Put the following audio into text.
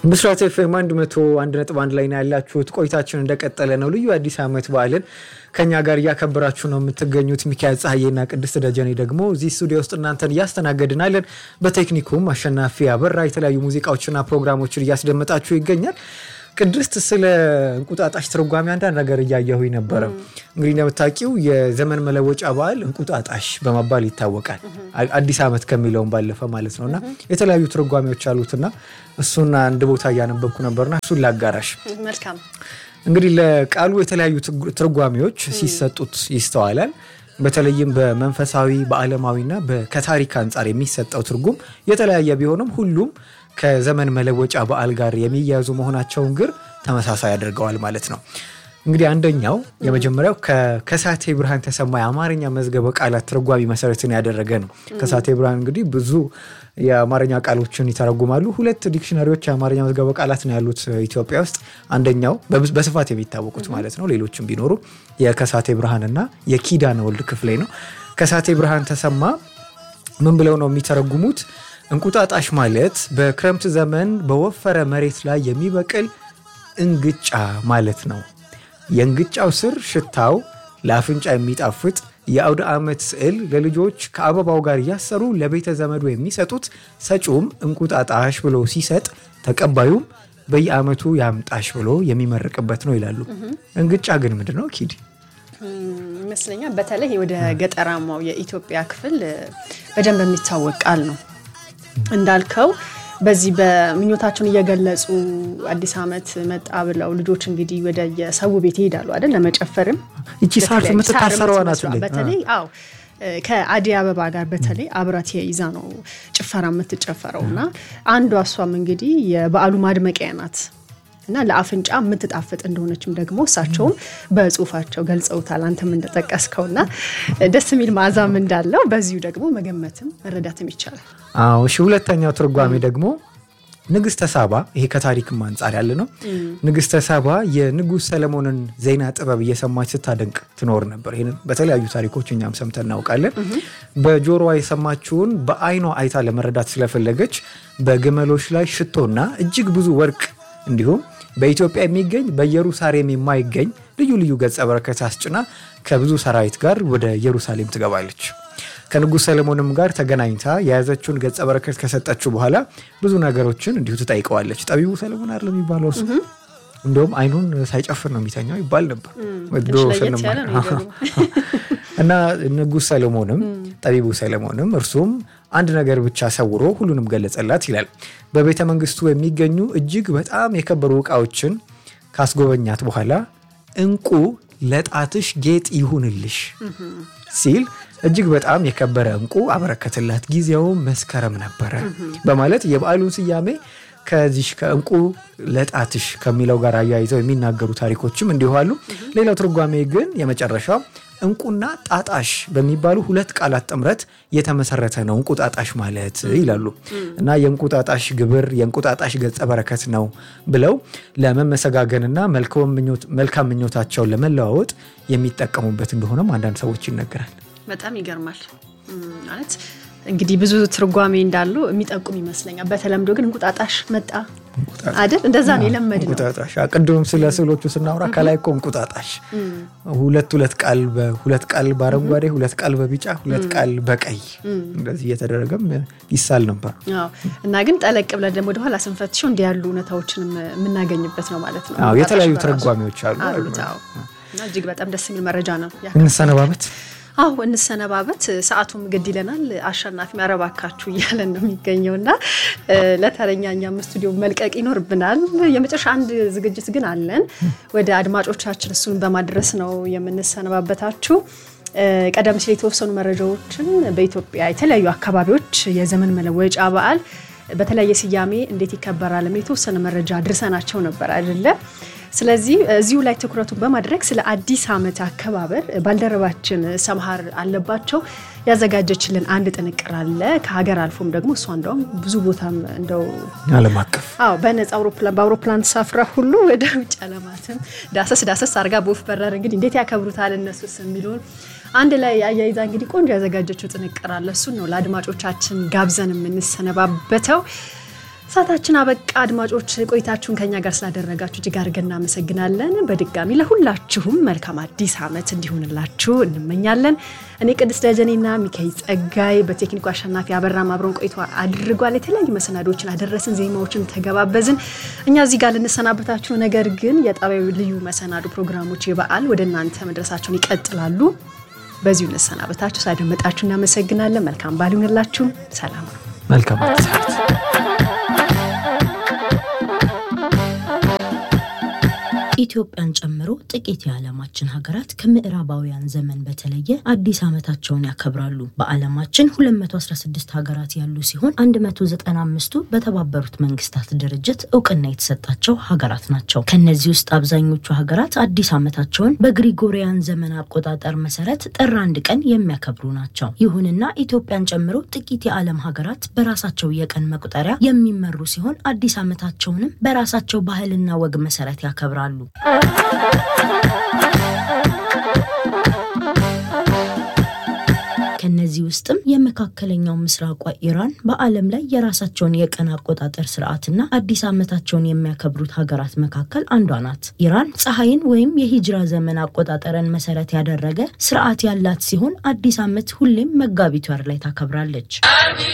ብስራት ኤፍኤም አንድ መቶ አንድ ነጥብ አንድ ላይ ነው ያላችሁት። ቆይታችን እንደቀጠለ ነው። ልዩ አዲስ ዓመት በዓልን ከኛ ጋር እያከበራችሁ ነው የምትገኙት። ሚካኤል ፀሐዬና ቅድስት ደጀኔ ደግሞ እዚህ ስቱዲዮ ውስጥ እናንተን እያስተናገድናለን። በቴክኒኩም አሸናፊ አበራ የተለያዩ ሙዚቃዎችና ፕሮግራሞችን እያስደመጣችሁ ይገኛል። ቅድስት ስለ እንቁጣጣሽ ትርጓሜ አንዳንድ ነገር እያየሁኝ ነበረ። እንግዲህ እንደምታውቂው የዘመን መለወጫ በዓል እንቁጣጣሽ በመባል ይታወቃል። አዲስ ዓመት ከሚለውን ባለፈ ማለት ነው እና የተለያዩ ትርጓሜዎች አሉትና እሱን አንድ ቦታ እያነበብኩ ነበርና እሱን ላጋራሽ። መልካም እንግዲህ ለቃሉ የተለያዩ ትርጓሜዎች ሲሰጡት ይስተዋላል። በተለይም በመንፈሳዊ በዓለማዊና ከታሪክ አንጻር የሚሰጠው ትርጉም የተለያየ ቢሆንም ሁሉም ከዘመን መለወጫ በዓል ጋር የሚያያዙ መሆናቸውን ግን ተመሳሳይ ያደርገዋል ማለት ነው። እንግዲህ አንደኛው የመጀመሪያው ከከሳቴ ብርሃን ተሰማ የአማርኛ መዝገበ ቃላት ትርጓሜ መሰረትን ያደረገ ነው። ከሳቴ ብርሃን እንግዲህ ብዙ የአማርኛ ቃሎችን ይተረጉማሉ። ሁለት ዲክሽነሪዎች የአማርኛ መዝገበ ቃላት ነው ያሉት ኢትዮጵያ ውስጥ። አንደኛው በስፋት የሚታወቁት ማለት ነው፣ ሌሎችም ቢኖሩ የከሳቴ ብርሃንና የኪዳነ ወልድ ክፍሌ ነው። ከሳቴ ብርሃን ተሰማ ምን ብለው ነው የሚተረጉሙት? እንቁጣጣሽ ማለት በክረምት ዘመን በወፈረ መሬት ላይ የሚበቅል እንግጫ ማለት ነው። የእንግጫው ስር ሽታው ለአፍንጫ የሚጣፍጥ የአውደ ዓመት ስዕል ለልጆች ከአበባው ጋር እያሰሩ ለቤተ ዘመዱ የሚሰጡት ሰጪውም እንቁጣጣሽ ብሎ ሲሰጥ ተቀባዩም በየዓመቱ ያምጣሽ ብሎ የሚመርቅበት ነው ይላሉ። እንግጫ ግን ምንድን ነው ኪድ? ይመስለኛል በተለይ ወደ ገጠራማው የኢትዮጵያ ክፍል በደንብ የሚታወቅ ቃል ነው። እንዳልከው በዚህ በምኞታቸውን እየገለጹ አዲስ ዓመት መጣ ብለው ልጆች እንግዲህ ወደ የሰው ቤት ይሄዳሉ አይደል? ለመጨፈርም ይቺ ሳር የምትታሰረዋ ናት። በተለይ አዎ ከአደይ አበባ ጋር በተለይ አብራት ይዛ ነው ጭፈራ የምትጨፈረው እና አንዷ እሷም እንግዲህ የበዓሉ ማድመቂያ ናት እና ለአፍንጫ የምትጣፍጥ እንደሆነችም ደግሞ እሳቸውም በጽሁፋቸው ገልጸውታል። አንተም እንደጠቀስከውና ደስ የሚል መዓዛም እንዳለው በዚሁ ደግሞ መገመትም መረዳትም ይቻላል። አዎ እሺ። ሁለተኛው ትርጓሜ ደግሞ ንግስተ ሳባ፣ ይሄ ከታሪክም አንጻር ያለ ነው። ንግስተ ሳባ የንጉሥ ሰለሞንን ዜና ጥበብ እየሰማች ስታደንቅ ትኖር ነበር። ይህን በተለያዩ ታሪኮች እኛም ሰምተን እናውቃለን። በጆሮዋ የሰማችውን በአይኗ አይታ ለመረዳት ስለፈለገች በግመሎች ላይ ሽቶና እጅግ ብዙ ወርቅ እንዲሁም በኢትዮጵያ የሚገኝ በኢየሩሳሌም የማይገኝ ልዩ ልዩ ገጸ በረከት አስጭና ከብዙ ሰራዊት ጋር ወደ ኢየሩሳሌም ትገባለች። ከንጉሥ ሰለሞንም ጋር ተገናኝታ የያዘችውን ገጸ በረከት ከሰጠችው በኋላ ብዙ ነገሮችን እንዲሁ ትጠይቀዋለች። ጠቢቡ ሰለሞን አይደል የሚባለው እሱ እንደውም አይኑን ሳይጨፍር ነው የሚተኛው ይባል ነበር እና ንጉሥ ሰለሞንም ጠቢቡ ሰለሞንም እርሱም አንድ ነገር ብቻ ሰውሮ ሁሉንም ገለጸላት ይላል። በቤተ መንግስቱ የሚገኙ እጅግ በጣም የከበሩ ዕቃዎችን ካስጎበኛት በኋላ እንቁ ለጣትሽ ጌጥ ይሁንልሽ ሲል እጅግ በጣም የከበረ እንቁ አበረከትላት። ጊዜውም መስከረም ነበረ በማለት የበዓሉን ስያሜ ከዚህ ከእንቁ ለጣትሽ ከሚለው ጋር አያይዘው የሚናገሩ ታሪኮችም እንዲሁ አሉ። ሌላው ትርጓሜ ግን የመጨረሻው እንቁና ጣጣሽ በሚባሉ ሁለት ቃላት ጥምረት የተመሰረተ ነው እንቁጣጣሽ ማለት ይላሉ እና የእንቁጣጣሽ ግብር የእንቁጣጣሽ ገጸ በረከት ነው ብለው ለመመሰጋገንና መልካም ምኞታቸውን ለመለዋወጥ የሚጠቀሙበት እንደሆነም አንዳንድ ሰዎች ይነገራል። በጣም ይገርማል ማለት እንግዲህ ብዙ ትርጓሜ እንዳሉ የሚጠቁም ይመስለኛል። በተለምዶ ግን እንቁጣጣሽ መጣ አይደል? እንደዛ ነው የለመድ ነው። እንቁጣጣሽ ቅድም ስለ ስዕሎቹ ስናወራ ከላይ እኮ እንቁጣጣሽ ሁለት ሁለት ቃል ሁለት ቃል በአረንጓዴ ሁለት ቃል በቢጫ ሁለት ቃል በቀይ እንደዚህ እየተደረገም ይሳል ነበር እና ግን ጠለቅ ብለን ደግሞ ወደኋላ ስንፈትሸው እንዲህ ያሉ እውነታዎችን የምናገኝበት ነው ማለት ነው። የተለያዩ ትርጓሜዎች አሉ እና እጅግ በጣም ደስ የሚል መረጃ ነው። እንሰነባበት አዎ እንሰነባበት። ሰዓቱም ግድ ይለናል። አሸናፊ ያረባካችሁ እያለን ነው የሚገኘው እና ለተረኛ እኛም ስቱዲዮ መልቀቅ ይኖርብናል። የመጨረሻ አንድ ዝግጅት ግን አለን። ወደ አድማጮቻችን እሱን በማድረስ ነው የምንሰነባበታችሁ። ቀደም ሲል የተወሰኑ መረጃዎችን በኢትዮጵያ የተለያዩ አካባቢዎች የዘመን መለወጫ በዓል በተለያየ ስያሜ እንዴት ይከበራል የተወሰነ መረጃ ድርሰናቸው ነበር አይደለ? ስለዚህ እዚሁ ላይ ትኩረቱን በማድረግ ስለ አዲስ ዓመት አከባበር ባልደረባችን ሰምሃር አለባቸው ያዘጋጀችልን አንድ ጥንቅር አለ። ከሀገር አልፎም ደግሞ እሷ እንደውም ብዙ ቦታም እንደው ዓለም አቀፍ አዎ በነፃ አውሮፕላን በአውሮፕላን ተሳፍራ ሁሉ ወደ ውጭ ዓለማትም ዳሰስ ዳሰስ አድርጋ በወፍ በረር እንግዲህ እንዴት ያከብሩታል እነሱስ የሚለውን አንድ ላይ አያይዛ እንግዲህ ቆንጆ ያዘጋጀችው ጥንቅር አለ። እሱን ነው ለአድማጮቻችን ጋብዘን የምንሰነባበተው። ሰዓታችን አበቃ። አድማጮች ቆይታችሁን ከኛ ጋር ስላደረጋችሁ እጅግ አድርገን እናመሰግናለን። በድጋሚ ለሁላችሁም መልካም አዲስ ዓመት እንዲሆንላችሁ እንመኛለን። እኔ ቅድስት ደጀኔና ሚካኤል ጸጋይ በቴክኒኩ አሸናፊ አበራም አብረን ቆይቶ አድርጓል። የተለያዩ መሰናዶችን አደረስን፣ ዜማዎችን ተገባበዝን። እኛ እዚህ ጋር ልንሰናበታችሁ፣ ነገር ግን የጣቢያዊ ልዩ መሰናዶ ፕሮግራሞች የበዓል ወደ እናንተ መድረሳቸውን ይቀጥላሉ። በዚሁ እንሰናበታችሁ። ሳደመጣችሁ እናመሰግናለን። መልካም በዓል ይሁንላችሁ። ሰላም ነው። መልካም አዲስ ዓመት። ኢትዮጵያን ጨምሮ ጥቂት የዓለማችን ሀገራት ከምዕራባውያን ዘመን በተለየ አዲስ ዓመታቸውን ያከብራሉ። በዓለማችን 216 ሀገራት ያሉ ሲሆን 195ቱ በተባበሩት መንግስታት ድርጅት እውቅና የተሰጣቸው ሀገራት ናቸው። ከነዚህ ውስጥ አብዛኞቹ ሀገራት አዲስ ዓመታቸውን በግሪጎሪያን ዘመን አቆጣጠር መሰረት ጥር አንድ ቀን የሚያከብሩ ናቸው። ይሁንና ኢትዮጵያን ጨምሮ ጥቂት የዓለም ሀገራት በራሳቸው የቀን መቁጠሪያ የሚመሩ ሲሆን አዲስ ዓመታቸውንም በራሳቸው ባህልና ወግ መሰረት ያከብራሉ። ከነዚህ ውስጥም የመካከለኛው ምስራቋ ኢራን በዓለም ላይ የራሳቸውን የቀን አቆጣጠር ስርዓትና አዲስ ዓመታቸውን የሚያከብሩት ሀገራት መካከል አንዷ ናት። ኢራን ፀሐይን ወይም የሂጅራ ዘመን አቆጣጠርን መሰረት ያደረገ ስርዓት ያላት ሲሆን አዲስ ዓመት ሁሌም መጋቢት ወር ላይ ታከብራለች።